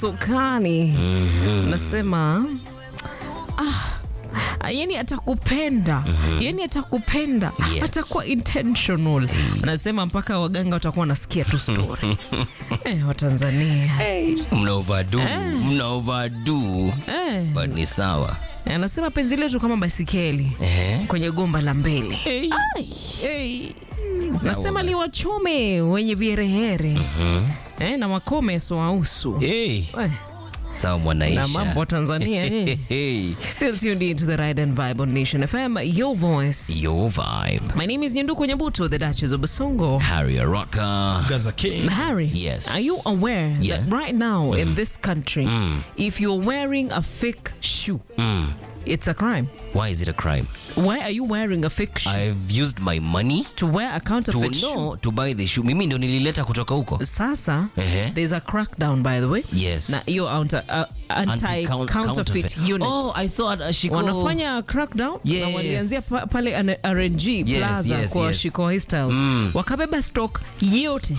sukani nasema ah, yani atakupenda yani atakupenda Yes. atakuwa intentional anasema mpaka waganga watakuwa wanasikia tu story eh, watanzania mna overdo mna overdo eh, but ni sawa anasema penzi letu kama basikeli Ehe. kwenye gomba la mbele nasema liwachome wenye viherehere eh, na wakome soausu hey. eh, sawa na mwanaisha mambo wa Tanzania eh. hey. Still tuned in to the Ride and Vibe on Nation FM, your voice. your vibe My name is Nyanduku Nyabuto, the Duchess of Basongo. harry rocker Gaza King. Harry, Yes. are you aware Yeah. that right now in this country, if you're wearing a fake shoe, it's a crime? why is it a crime Why are you wearing a fake shoe? i've used my money to wear a to counterfeit shoe? know to buy the shoe mimi ndio nilileta kutoka huko Sasa, Ehe. there's a crackdown, by the way. Yes. Na hiyo anti- uh, anti-counterfeit units. oh i saw a shiko wanafanya crackdown Yes. na walianzia pa, pale N- RNG Plaza yes, kwa yes. Shiko Hairstyles wakabeba stock yote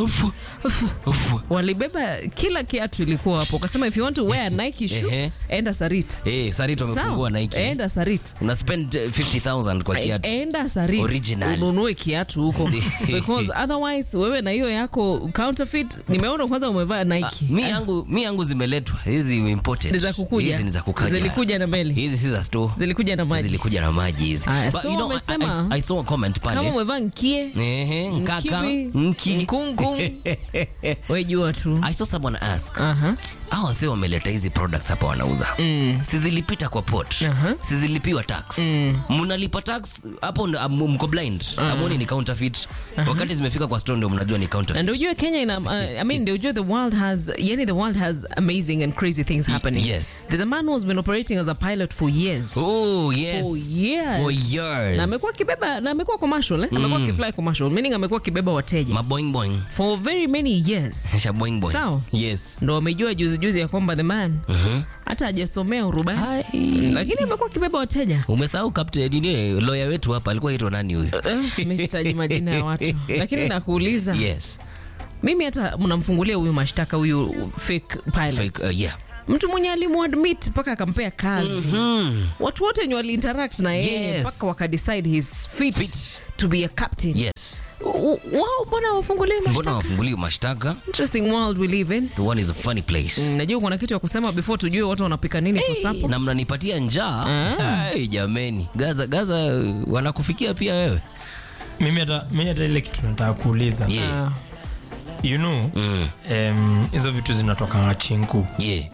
walibeba kila kiatu ilikuwa hapo wakasema if you want to wear a Nike shoe Ehe. enda Sarit Eh, Sarit wamefungua Sawa, Nike. enda Sarit una spend uh, 50000 kwa kiatu enda Sarit Original. ununue kiatu huko because otherwise wewe na hiyo yako counterfeit nimeona kwanza umevaa Nike mi yangu mi yangu zimeletwa hizi imported Ni za kukuja. hizi ni za kukaja Zilikuja na meli. hizi si za store zilikuja na maji zilikuja na maji hizi Aya, But so you know, I- wamesema- I, I saw a comment kama pale umevaa nkie Ehe, nkaka Mkibi, nki mkungkung, we jua tu I saw someone ask Aha. hao wase wameleta hizi products hapa wanauza mm. sizilipita kwa port Aha. sizilipiwa tax mnalipa tax hapo ndo- am- mko blind amoni ni counterfeit wakati zimefika kwa store ndio mnajua ni na counterfeit ndio ujue kenya ina uh, i mean ndio ujue the world has yani the world has amazing and crazy things happening yes. there's a man who's been operating as a pilot for years oh yes For years. for years na amekuwa kibeba na amekuwa commercial eh? amekuwa kifly commercial meaning amekuwa kibeba wateja maboing boing for very many years sha boing boing Sawa. yes ndo wamejua juzi juzi ya kwamba the man hata hajasomea urubani lakini amekuwa kibeba wateja umesahau captain nini lawyer wetu hapa alikuwa aitwa nani huyo Eh, mi sitaji majina ya watu lakini nakuuliza yes mimi hata mnamfungulia huyu mashtaka huyu fake pilot fake uh, yeah mtu mwenye alimuadmit mpaka akampea kazi watu wote wenye waliinteract na yeye Yes. mpaka wakadecide he's fit, Fit. to be a captain yes W- wao mbona wafungulie mbona mashtaka wafunguliwi mashtaka interesting world we live in the one is a funny place Mm, najua kuna kitu ya kusema before tujue watu wanapika nini for supper na mnanipatia njaa Ai, jameni gaza gaza wanakufikia pia wewe mimi hata mimi hata ile kitu nataka kuuliza yeah. Ah, you know mm. em, hizo vitu zinatoka chinku yeah.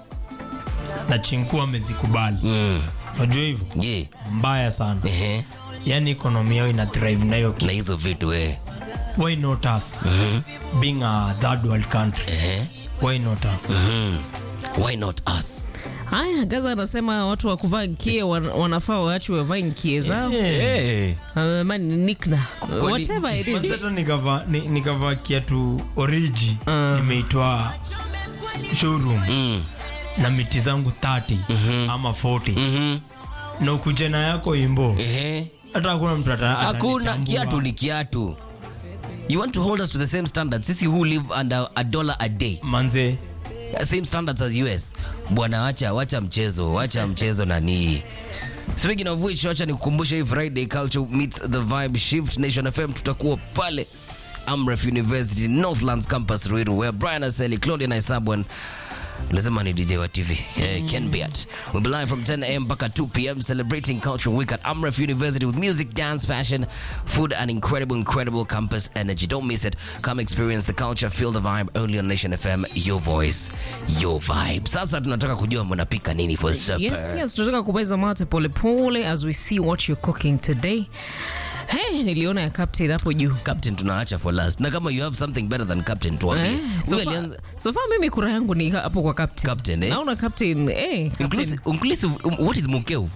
na chinku amezikubali Mm. unajua hivyo yeah. mbaya sana Ehe. yani ekonomi yao ina thrive nayo na hizo vitu we why not us being a third world country Ehe. why not us Mm. why not us haya gaza anasema watu wa kuvaa nkie wan, wanafaa waachwe wavae nkie zao hey. uh, mani nikna whatever it is Mazeto nikavaa ni- nikavaa kiatu oriji nimeitwa showroom mm. na miti zangu 30 ama 40 Mhm. na ukujena yako imbo Ehe. hata hakuna mtu ata- hakuna atanitambua. kiatu ni kiatu you want to hold us to the same standards sisi who live under a dollar a day manze same standards as us bwana wacha wacha mchezo wacha mchezo nani speaking of which wacha nikukumbusha hii friday culture meets the vibe shift nation fm tutakuwa pale amref university northlands campus ruiru where brian aseli claudia naisabwan lazima ni dj wa tv yeah, ken beat we'll be live from 10 am mpaka 2 pm celebrating culture week at amref university with music dance fashion food and incredible incredible campus energy don't miss it come experience the culture feel the vibe only on nation fm your voice your vibe sasa tunataka kujua mnapika nini for supper Yes, yes, tunataka kumeza mate polepole as we see what you're cooking today. Hey, niliona ya captain hapo juu. captain tunaacha for last na kama you have something better than captain tuambie Eh, so Huyu far- alianza- so far mimi kura yangu ni hapo kwa captain. Captain, eh? Naona captain, eh, captain. inclusive, inclusive um, what is mukeu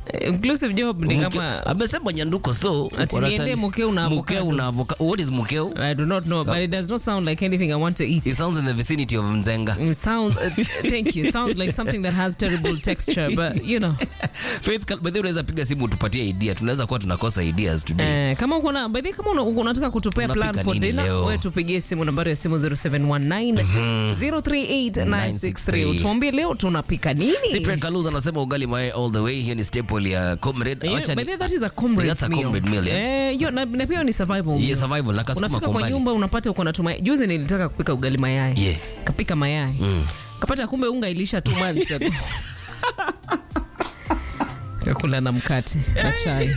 inclusive job ni Mke- kama amesema nyanduko so Ati wanataka- niende mkeo na avocado. mkeo na avocado. what is mkeo I do not know, but it does not sound like anything I want to eat. it sounds in the vicinity of mzenga It sounds, uh, thank you. It sounds like something that has terrible texture, but you know. faith Kal- by the way, unaweza piga simu utupatie idea tunaweza kuwa tunakosa ideas today Eh, kama kuna by the way, kama una- unataka kutupea Unapika plan for nini dinner, leo? wewe tupigie simu nambari ya simu 0719 038963 utuambie leo tunapika nini. Cyprian Kaluza anasema ugali mayai all the way hiyo ni staple ya comrade You know, Acha by ni- the way, that is a comrade That's a meal. comrade meal, yeah. Eh, yo, na, na pia ni survival meal. Yeah, survival, na kasukuma Unafika kwa kwa mbali. nyumba unapata uko na tumai. Juzi nilitaka kupika ugali mayai. Yeah. Kapika mayai. Kapata kumbe unga ilisha two months ago. Kakula na mkate na chai.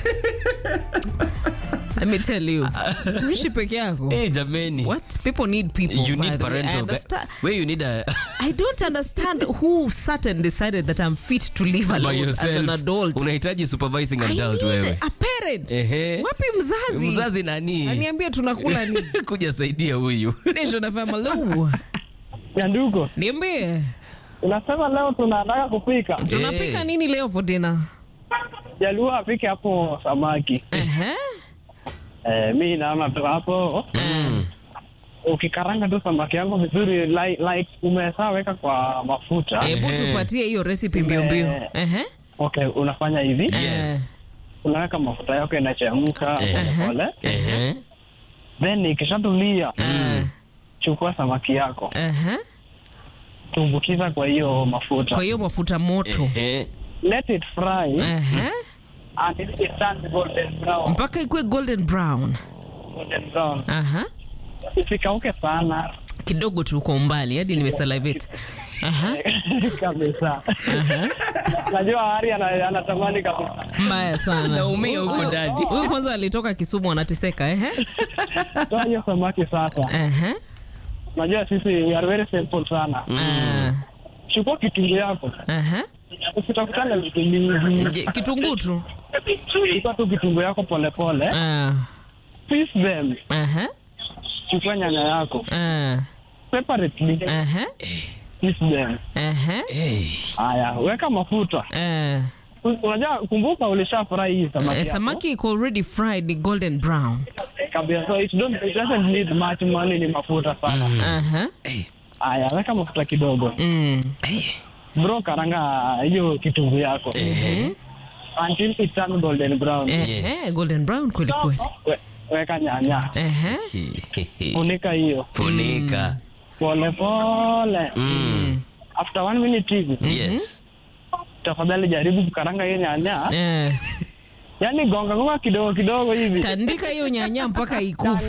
Let me tell you. Kuishi peke yako. Eh, jameni What? People need people. you by need the way. I parental understand. where you need a I don't understand who sat and decided that I'm fit to live by alone as yourself an adult. unahitaji supervising I adult need wewe a parent. Ehe. Wapi mzazi? mzazi nani Aniambie tunakula nini? kuja saidia huyu Nation FM hello. Nyanduko, Niambie. unasema leo tunataka kupika, Tunapika nini leo for dinner? Jaluo apike hapo samaki. Ehe. Eh, mi naona tu hapo ukikaranga tu samaki yangu vizuri like, like umesha weka kwa mafuta Hebu Ehe. tupatie hiyo recipe mbio mbio. Eh. Ehe. okay, unafanya hivi yes unaweka mafuta yako inachemka Ehe. pole Ehe. then ikishatulia Eh. chukua samaki yako Ehe. tumbukiza kwa hiyo mafuta Kwa hiyo mafuta moto. Ehe. let it fry Ehe. until it turns golden brown Mpaka ikue golden brown. golden brown Aha. isikauke sana Kidogo tu kwa umbali hadi nimesalivate. Aha. kabisa najua hari ana- anatamani kabisa Mbaya sana. Naumia huko Huyu- ndani. Huyu kwanza alitoka Kisumu anateseka, ehe. toa hiyo samaki sasa Ehe. najua sisi we are very simple sana Ah. chukua kitunguu yako Ehe. usitakutana vitu mingi Je, Kitunguu tu. chukua tu kitunguu yako polepole Ah. piece them Ehe. chukua nyanya yako Ah. separately Ehe. piece them Ehe. Hey. haya weka mafuta Eh. U- unajua kumbuka ulisha fry hii samaki Eh, yako. samaki iko already fried ni golden brown. kabisa so it don't it doesn't need much money ni mafuta sana Aha. haya weka mafuta kidogo Mm. bro karanga hiyo kitunguu yako until it turn golden brown Ehe, golden brown kweli kweli. We, weka nyanya Ehe. funika hiyo funika pole pole Mm. after one minute hivi yes tafadhali jaribu kukaranga hiyo nyanya Eh. yani gonga gonga kidogo kidogo hivi Tandika hiyo nyanya mpaka ikufe.